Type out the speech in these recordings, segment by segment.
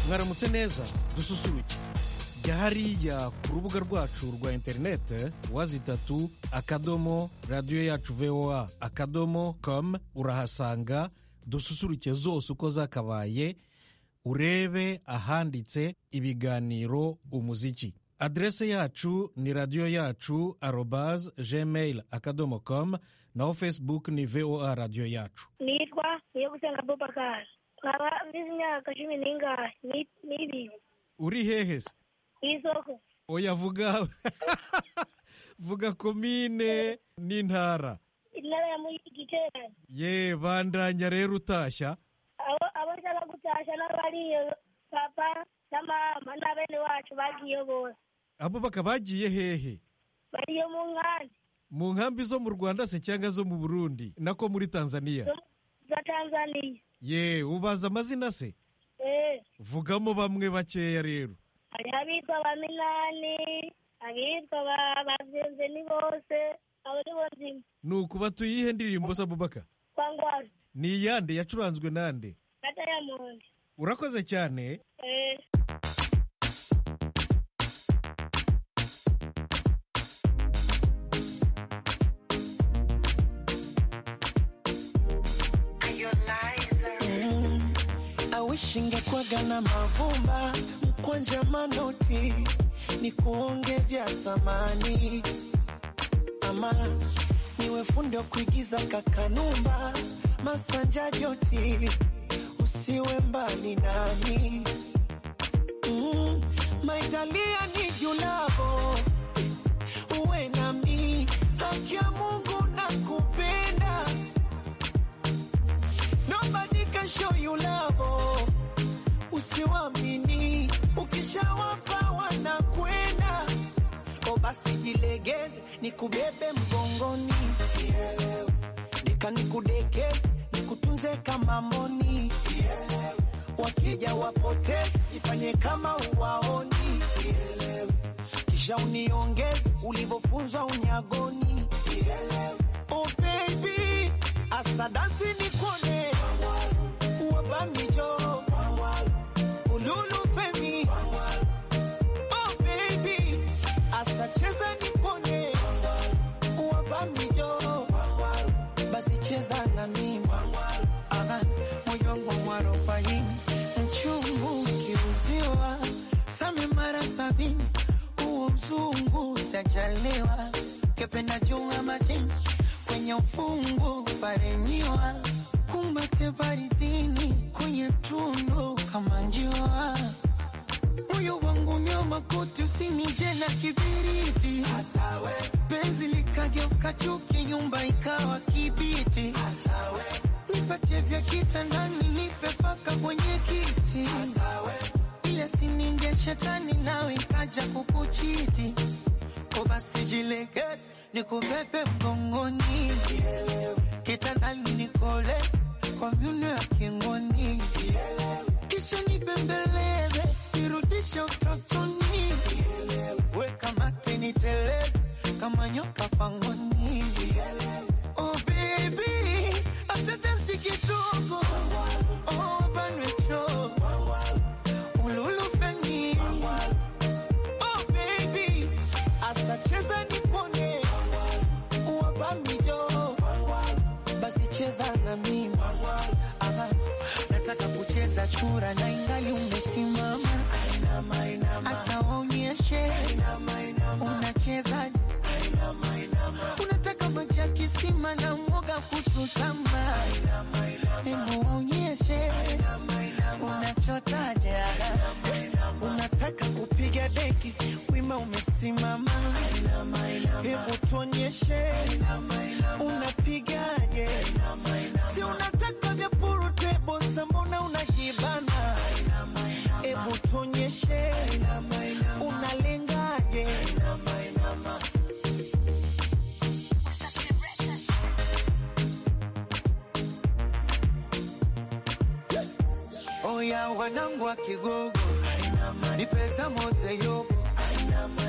mwaramutse neza dususuruke jya hariya ku rubuga rwacu rwa interinete wazitatu akadomo radiyo yacu voa akadomo komu urahasanga dususuruke zose uko zakabaye urebe ahanditse ibiganiro umuziki aderese yacu ni radiyo yacu arobaze gmail akadomo komu naho facebook ni voa radiyo yacu nitwa niyo gusenga bobakari nkaba mbizi imyaka cumi n'ingahe ni- n'ibiri uri hehe se ku isoko oya vuga vuga komine n'intara intara ya mugiterane ye bandanya rero utashya abo abo nshaka gutashya n'abariyo papa na mama na bene wacu bagiye bose abo bakabagiye hehe bariyo mu nkambi mu nkambi zo mu rwanda se cyangwa zo mu burundi nako muri tanzania zo- za tanzaniya ye ubaza amazina se Eh, vugamo bamwe bakeya rero hariho abitwa ba minani abitwa ba babyenze ni bose abo ni bo nzima nuko batuyihe ndirimbo se abubaka kwa ngwara ni iyande yacuranzwe nande na dayamondi urakoze cyane Eh, awishi ngekuwaga na mavumba mkwanja manoti ni kuonge vya thamani ama niwe fundi wa kuigiza kakanumba masanja joti usiwe mbali nami mm, maitalia ni julavo uwe nami haki ya mungu na kupenda Nobody can show you love. Usiwamini, ukishawapa wanakwenda. O basi jilegeze, nikubebe mgongoni, deka nikudekeze, nikutunze kama mboni. Wakija wapoteze, ifanye kama uwaoni, kisha uniongeze ulivyofunzwa unyagoni. Oh baby, asadasi nikone wabamijo ululu femi. Oh baby, asacheza nikone wabamijo basi cheza na mimi Aha, moyo wangu mwarobaini mchungu ukiuziwa same mara sabini huo mzungu sajaliwa kependa junga majini kwenye ufungu parenyiwa kumbate baridini kwenye tundu kama njiwa moyo wangu nyoma koti usinije na kibiriti penzi likageuka chuki nyumba ikawa kibiti nipatie vya kitandani nipe paka kwenye kiti ile sininge shetani nawe ikaja kukuchiti o basi jilegeze nikubebe mgongoni kitandani nikoleze kwa myuno ya kingoni kisha nibembeleze nirudishe utotoni weka mate niteleze kama nyoka pangoni Oh baby, asetensi kidogo. Oh banwecho. Ululu feni. Oh baby, asacheza nipone. Wabamijo. Basi cheza na mimi. Aha, nataka kucheza chura na ingali umesimama. Asa waonyeshe. Unachezaje? unataka maji ya kisima na mwoga kuchutama, hebu waonyeshe unachotaje. Unataka kupiga deki, wima umesimama, hebu tuonyeshe unapigaje. Si unataka vya puru tebo, sa mbona unajibana? Hebu tuonyeshe unalengaje. Oya wanangu wa Kigogo, ni pesa mose yobo,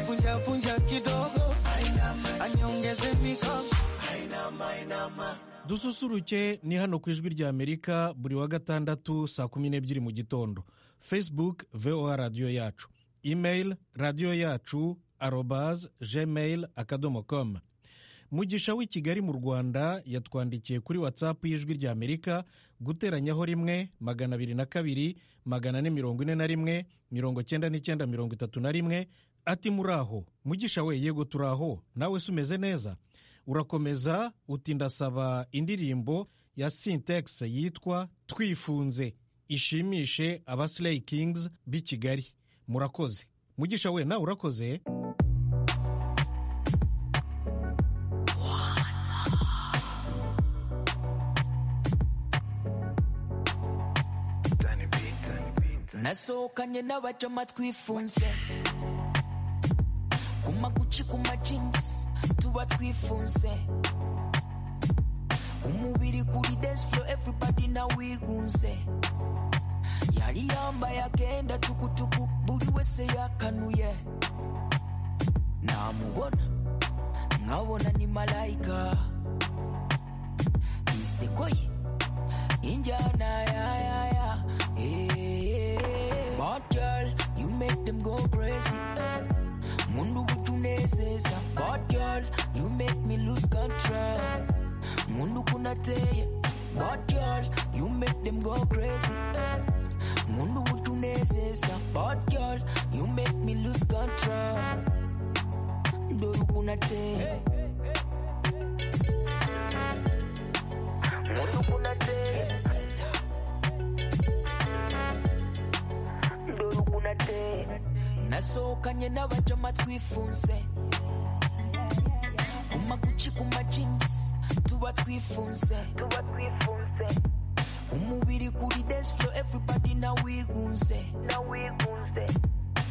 punja punja kidogo, anyongeze mikono. dususuruke ni hano ku ijwi ry'amerika buri wa gatandatu saa kumi n'ebyiri mu gitondo facebook voa radiyo yacu email radiyo yacu arobaz gmail akadomo komu mugisha w'i kigali mu rwanda yatwandikiye kuri whatsapp y'ijwi rya amerika guteranyaho rimwe magana abiri na kabiri magana ane mirongo ine na rimwe mirongo cyenda n'icyenda mirongo itatu na rimwe ati muraho mugisha we yego turaho nawe se umeze neza urakomeza uti ndasaba indirimbo ya sintex yitwa twifunze ishimishe aba slay kings b'i kigali murakoze mugisha we nawe urakoze nasohokanye n'abajama twifunze ku maguci ku majinsi tuba twifunze umubiri kuri dance floor everybody nawigunze yari yambaye akenda tukutuku buri wese yakanuye namubona nkabona ni malayika inseko ye injyana yayaya Bad girl, you make them go crazy eh. mundu uburyo unezeza Bad girl, you make me lose control mundu uko unateye Bad girl, you make them go crazy eh. mundu uburyo unezeza Bad girl, you make me lose control dore uko unateye mundu uko unateye nasohokanye n'abajama twifunze ku maguci ku majinsi tuba twifunze umubiri kuri dance floor everybody nawigunze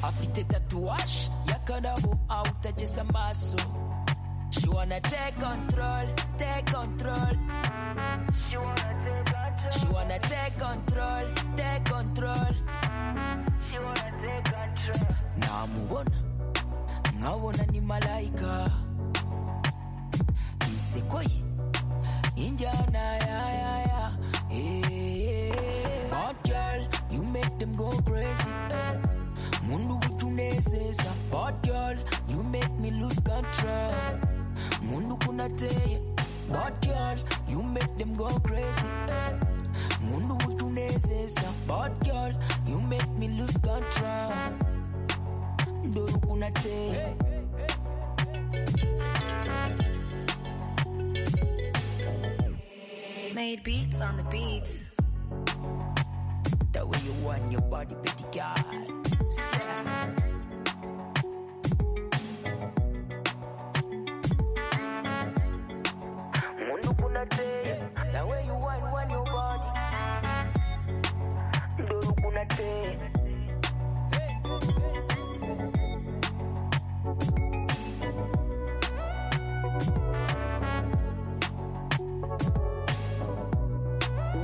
afite tatuwaje y'akarabo awutageze amaso she wanna take control take control she wanna take control take control namubona nkabona ni malayika inseko ye injyana yayaya bad girl you make them go crazy eh. mundu uburyo unezeza bad girl you make me lose control mundu uko unateye bad girl you make them go crazy eh. mundu uburyo unezeza bad girl you make me lose control dore uko unateye Made beats on the beats. That way you want your body, baby God. Yeah. Mundu kuna te, that way you want, want your body. Doro kuna te.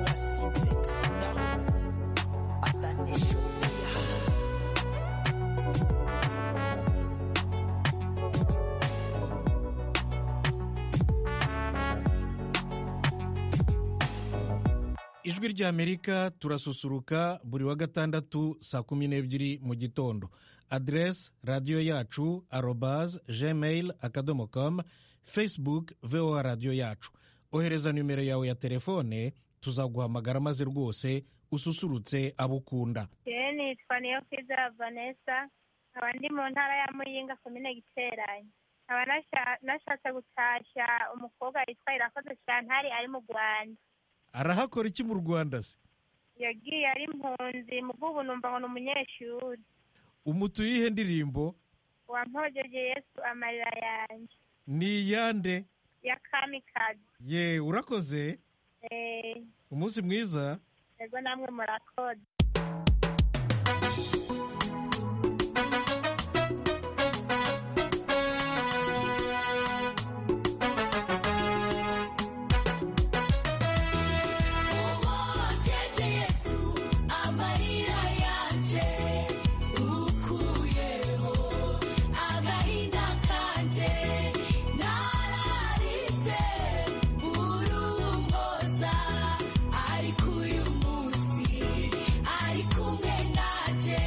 Wasitex now. ijwi rya amerika turasusuruka buri wa gatandatu saa kumi n'ebyiri mu gitondo aderesi radiyo yacu arobaz gmail akadomo com facebook voa radiyo yacu ohereza nimero yawe ya telefone tuzaguhamagara maze rwose ususurutse abo ukunda yewe nitwa niyo kwiza vanessa nkaba ndi mu ntara ya muyinga komine giteranye nkaba nasha- nashatse gutashya umukobwa witwa irakoze shantari ari mu rwanda arahakora iki mu rwanda se yagiye ari impunzi mu bw'ubu numva ngo ni umunyeshuri umutu yihe ndirimbo wampogege yesu amarira yanjye ni iyande ya kamikazi ye urakoze Eh, umunsi mwiza yego namwe murakoze Umwogeze Yesu amarira yanjye ukuyeho agahinda kanjye nararitse urumboza ariko uyu munsi ari kumwe nanjye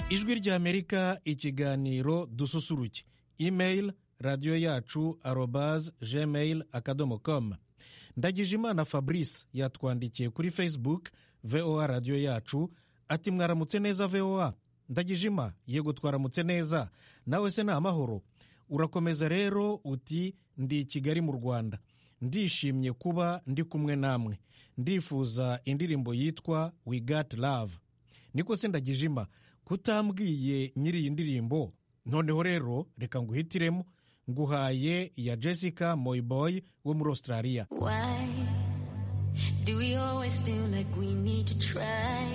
ijwi ry'amerika ikiganiro dususuruke imeyili radiyo yacu arobaze gmail akadomo komu ndagijimana fabrice yatwandikiye kuri facebook voa radiyo yacu ati mwaramutse neza voa ndagijima yego twaramutse neza nawe se ni amahoro urakomeza rero uti ndi i kigali mu rwanda ndishimye kuba ndi kumwe namwe ndifuza indirimbo yitwa we got love niko se ndagijima kutambwiye nyiri iyi ndirimbo noneho rero reka nguhitiremo nguhaye iya jessica moyboy wo muri australia Why do we always feel like we need to try?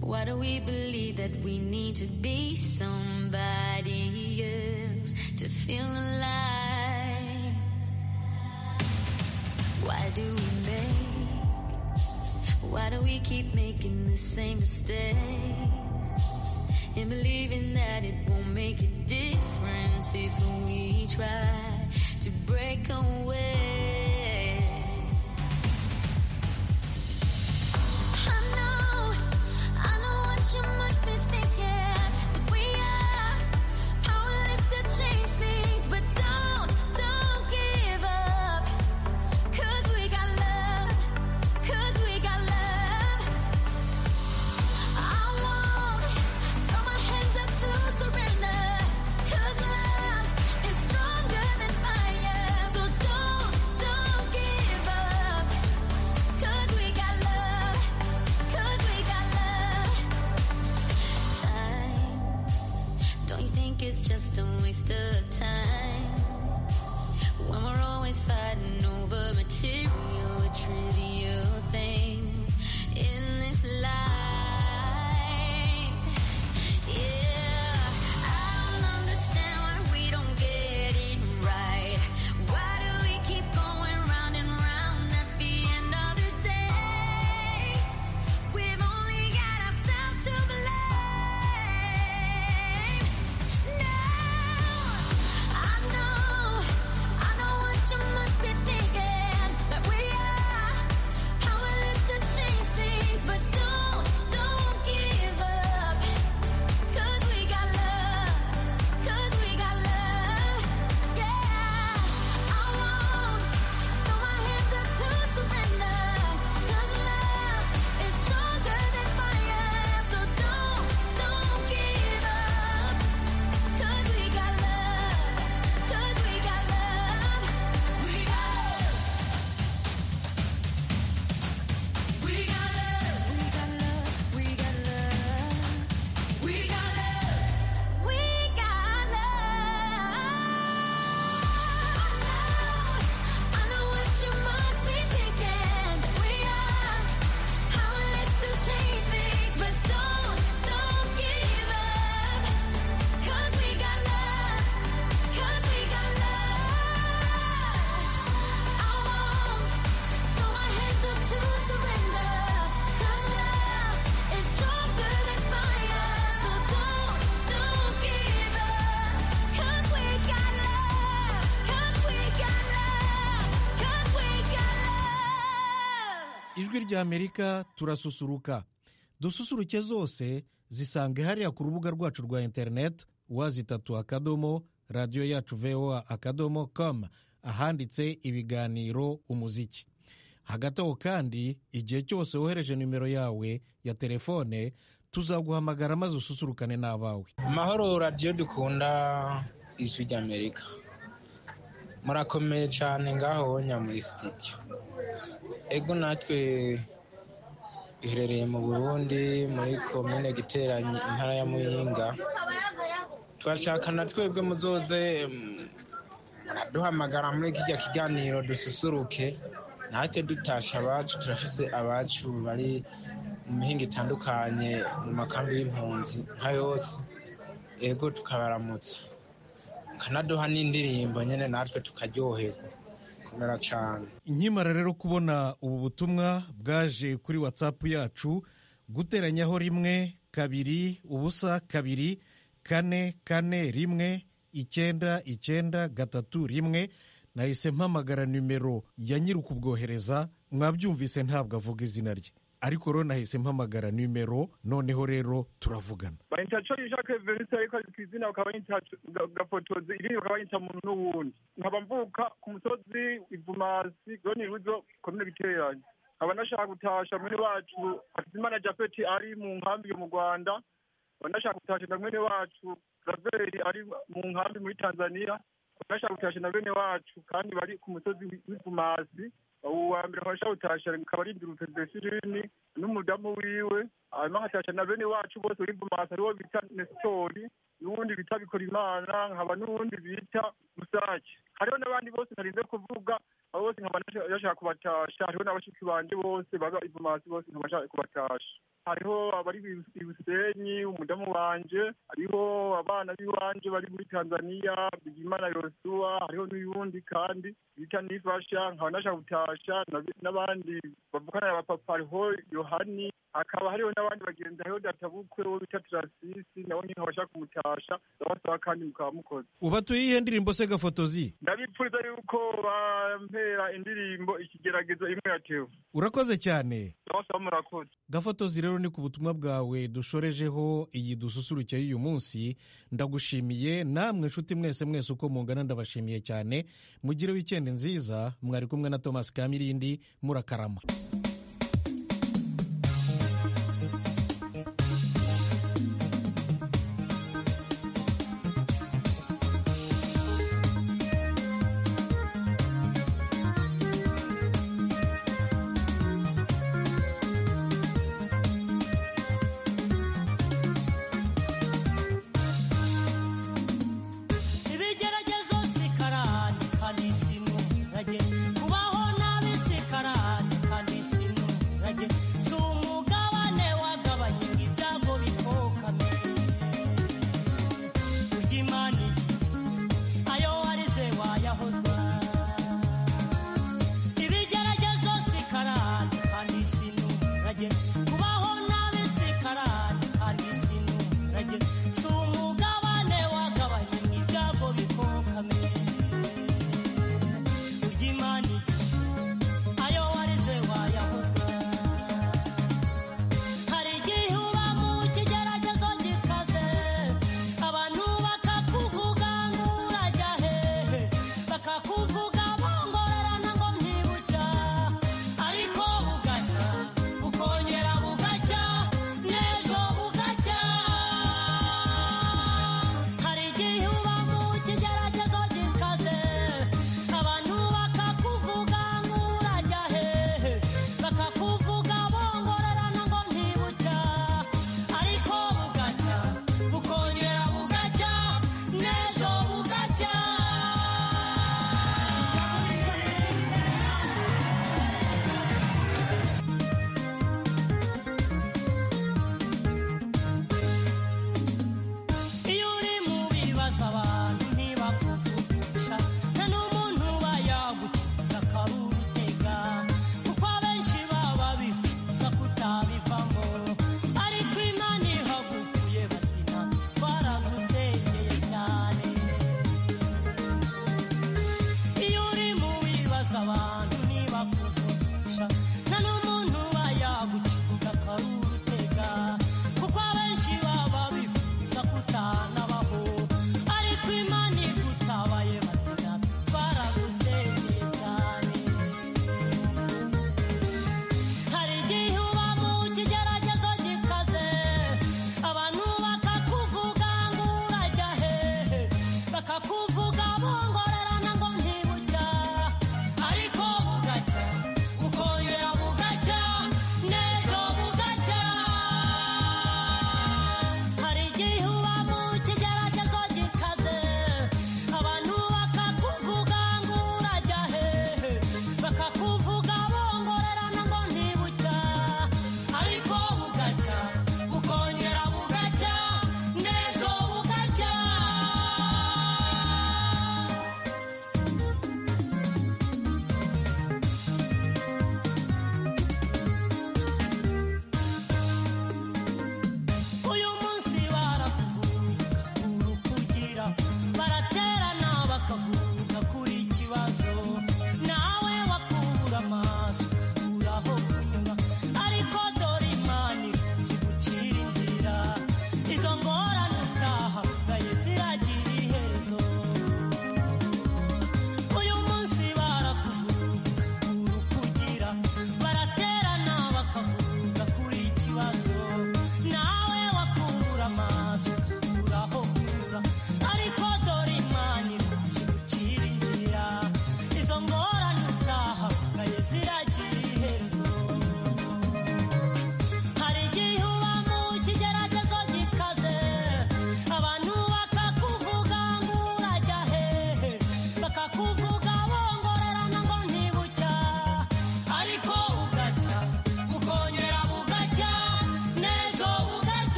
Why do we believe that we need to be somebody else to feel alive? Why do we make? Why do we keep making the same mistakes and believing that it won't make a difference if we try to break away? I know, I know what you must be thinking. That we are powerless to change things, but don't, don't give up. 'Cause we got love, 'cause we got love. I won't throw my hands up to surrender. 'Cause love is stronger than fire, so don't, don't give up. 'Cause we got love. Cause we got love. Time. Don't you think it's just a waste of time? When we're always fighting over material, trivial things in this life. Yeah. I don't understand why we don't get it right. Why do we keep going round and round at the end of the day? We've only got ourselves to blame. Now, I know, I know what you must be thinking that we are powerless to change things, but don't, don't give up. 'Cause we got love, 'cause we got love, yeah. I won't throw my hands up to surrender, 'cause love is stronger than fire. So don't, don't give up, 'cause we got love, 'cause we got love, we got love, we got love, we got love, we got love. We got love. We got love. I know what you must be thinking. We are powerless to change things, but don't, don't give up. 'Cause we got love. 'Cause we got love. I won't throw my hands up to surrender. 'Cause love is stronger than fire. So don't, don't give up. 'Cause we got love. 'Cause we got love. 'Cause we got love. ijwi ry'amerika turasusuruka dususuruke zose zisange hariya ku rubuga rwacu rwa interineti wazitatu akadomo radiyo yacu voa akadomo komu ahanditse ibiganiro umuziki hagati aho kandi igihe cyose wohereje nimero yawe ya telefone tuzaguhamagara maze ususurukane n'abawe mahoro radiyo dukunda ijwi ry'amerika murakomeye cyane ngaho nya muri sitidiyo ego natwe duherereye mu burundi muri komine giteranye intara ya muyinga turashaka na twebwe muzoze mm, muraduhamagara muri kijya kiganiro dususuruke natwe dutasha abacu turafise abacu bari mu mihinga itandukanye mu makambi y'impunzi nka yose ego tukabaramutsa kanaduha n'indirimbo nyine natwe tukaryoherwa kumera cyane nkimara rero kubona ubu butumwa bwaje kuri watsapu yacu guteranyaho rimwe kabiri ubusa kabiri kane kane rimwe icyenda icyenda gatatu rimwe nahise mpamagara nimero ya nyiri ukubwohereza mwabyumvise ntabwo avuga izina rye ariko rero nahise mpamagara nimero noneho rero turavugana bayita cyo yishake verise ariko ku izina bakaba bayita ga- gafotozi irindi bakaba bayita muntu n'uwundi nkaba mvuka ku musozi ivumasi goni ruzo komine biteranye nkaba nashaka gutasha mwene wacu hakizimana japeti ari mu nkambi mu rwanda nkaba nashaka gutasha na mwene wacu raveri ari mu nkambi muri tanzania nkaba nashaka gutasha na bene wacu kandi bari ku musozi w'ivumasi ubu wa mbere nkaba nashaka gutasha akaba ari imbyirutse zesirini n'umudamu wiwe hanyuma nkatasha na bene wacu bose bari vumasi ariwo bita nesitori n'uwundi bita bikorimana nkaba n'uwundi bita musake hariho n'abandi bose ntarinze kuvuga abo bose nkaba nasha- nashaka kubatasha hariho n'abashiki banje bose baba ivumasi bose nkaba nashaka kubatasha hariho abari i busenyi umudamu wanje hariho abana b'iwanje bari muri tanzania bigimana yosuwa hariho n'uyundi kandi bita nifasha nkaba nashaka gutasha na- n'abandi bavukana na bapapa hariho yohani hakaba hariho n'abandi bagenzi hariho databukwe wo bita tarasisi nawe nyine nkaba nshaka kumutasha ndabasaba kandi mukaba mukoze ubatuye iyihe ndirimbo se gafotozi ndabipfuriza yuko bampera indirimbo ikigeragezo imwe yatewe urakoze cyane ndabasaba murakoze gafotozi rero ni ku butumwa bwawe dushorejeho iyi dususurutse y'uyu munsi ndagushimiye namwe nshuti mwese mwese uko mungana ndabashimiye cyane mugire wikendi nziza mwari kumwe na thomas kamirindi murakarama ibigeragezo sikarani kandi si muhirage kubaho nabi sikarani kandi si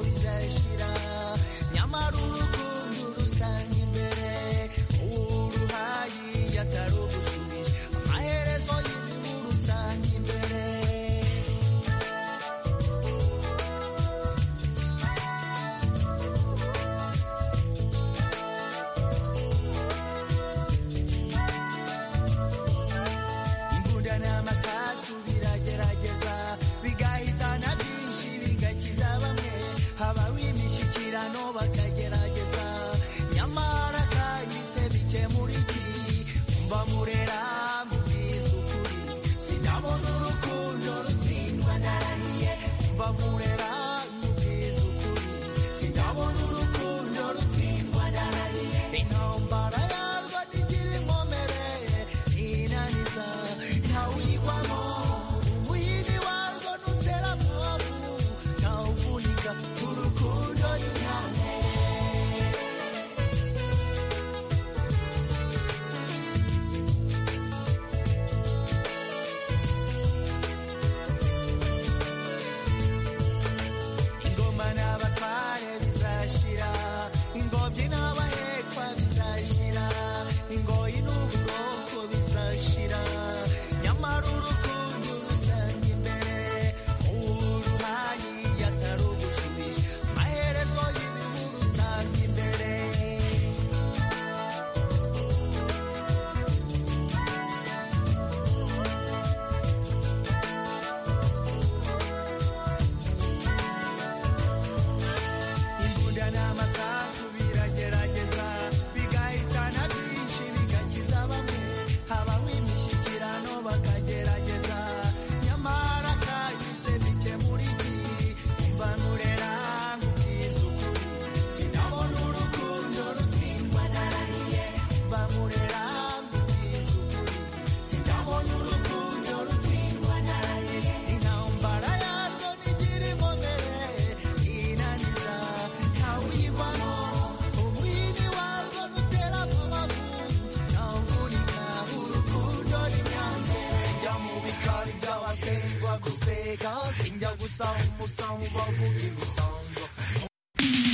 rishira nyamara urukundo rusanga imbere uruhayi yatari ugushubije amaherezo y'ibibi rusanga imbere imbunda n'amasasu biragerageza bigahitana byinshi bigakiza bamwe habaho imishyikirano bakagerageza nyamara kahise bikemura iki mba murera mubwiza ukuri sinabona urukundo rutsindwa narahiye mba murera mubwiza ukuri sinabona urukundo rutsindwa narahiye intambara yarwo ntigira inkomere inaniza ntawuyigwamo umuyini warwo nutera mwobu ntawuvunika urukundo ruryamye ingoma n'abatware bizashira ingobyi n'abahekwa bizashira ingoyi n'ubwoko bizashira nyamara urukundo rusanga imbere uruhayi yatari ugushubije amaherezo y'ibibi rusanga imbere imbunda n'amasasu biragerageza bigahitana byinshi bigakiza bamwe habaho imishyikirano bakagerageza nyamara kahise bikemura iki mba nurera nkubwiza ukuri sinabona urukundo rutsindwa narahiye mba nurera nkubwiza ukuri sinabona urukundo rutsindwa narahiye intambara yarwo ntigira inkomere inaniza ntawuyigwamo umwini warwo nutera amabuye ntawuvunika urukundo n'inyange sijya mu bikari by'abasengwa guseka sijya gusa umusamu bavuge gusa